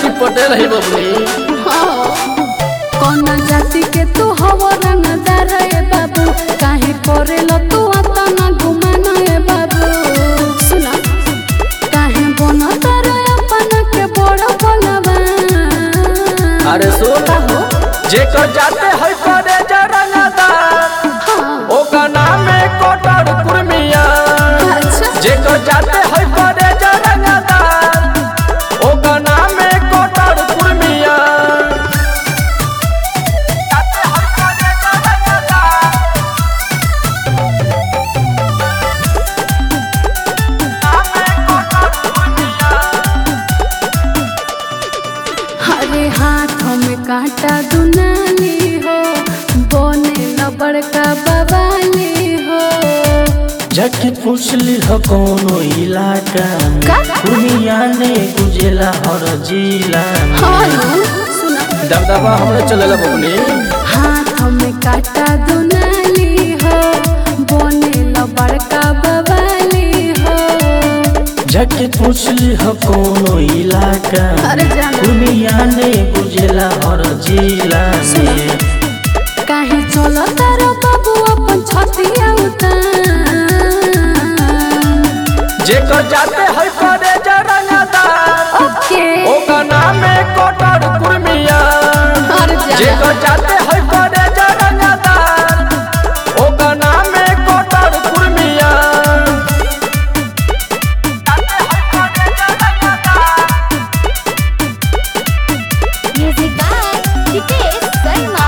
की पटेल है बबली कौन जाति के तू हव रंगदार ए बाबू काहे करेल तू अतना घुमाना ए बाबू सुना काहे बन तर अपन के बड़ बनवा अरे सुन हो जेकर जाते है करे जरंगदार हाँ ओका नाम है कोटर कुर्मिया अच्छा जेकर जाते है करे जरंगदार ओका नाम है कोटर कुर्मिया जाते है करे जरंगदार नाम है कोटर कुर्मिया हरे हाथों में कांटा दुनाली हो बोने न बड़का बवाली हो जाके पूछली ह कौनो इलाका में का? पूर्णिया ने गुजेला हर जिला में हालो सुना दबदबा हमरे चलेला बबली हाथों में कांटा दुनाली हो बोने न बड़का बवाली हो जाके पूछली ह कौनो इलाका अरे में जाना। पूर्णिया ने गुजेला हर जिला में काहे चलो तारो बाबू अपन छतिया उतार जेकर जाते है करे जरंगदार ओके ओका नाम है कोटर कुर्मिया हर जा जेकर जाते है करे जरंगदार ओका नाम है कोटर Kurmiya Music by Hitesh Sarma.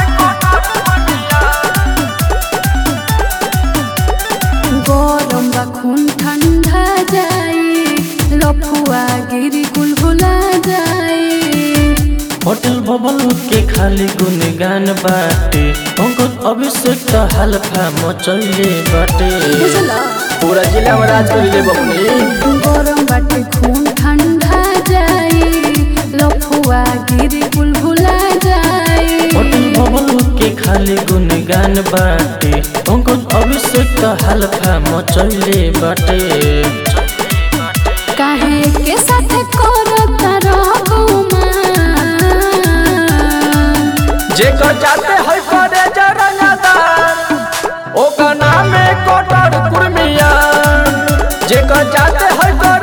गरम बा खून ठंडा जाई लफुआ गिरी गुलगुला जाई होटल बबल के खाली गुनगान बाटे पंकज अभिषेक का हल्फा मचले बाटे बुझला पूरा जिला में राज कर ले बबली गरम बाटे खून ठंडा जाई लफुआ गिरी गुलगुला जाई होटल बबल के खाली गुनगान बाटे पंकज अभिषेक का हल्फा मचले बाटे काहे के साथ करत रहूमा जेकर जाते है करे जरंगदार ओका नाम है कोटर कुर्मिया जेकर जाते है करे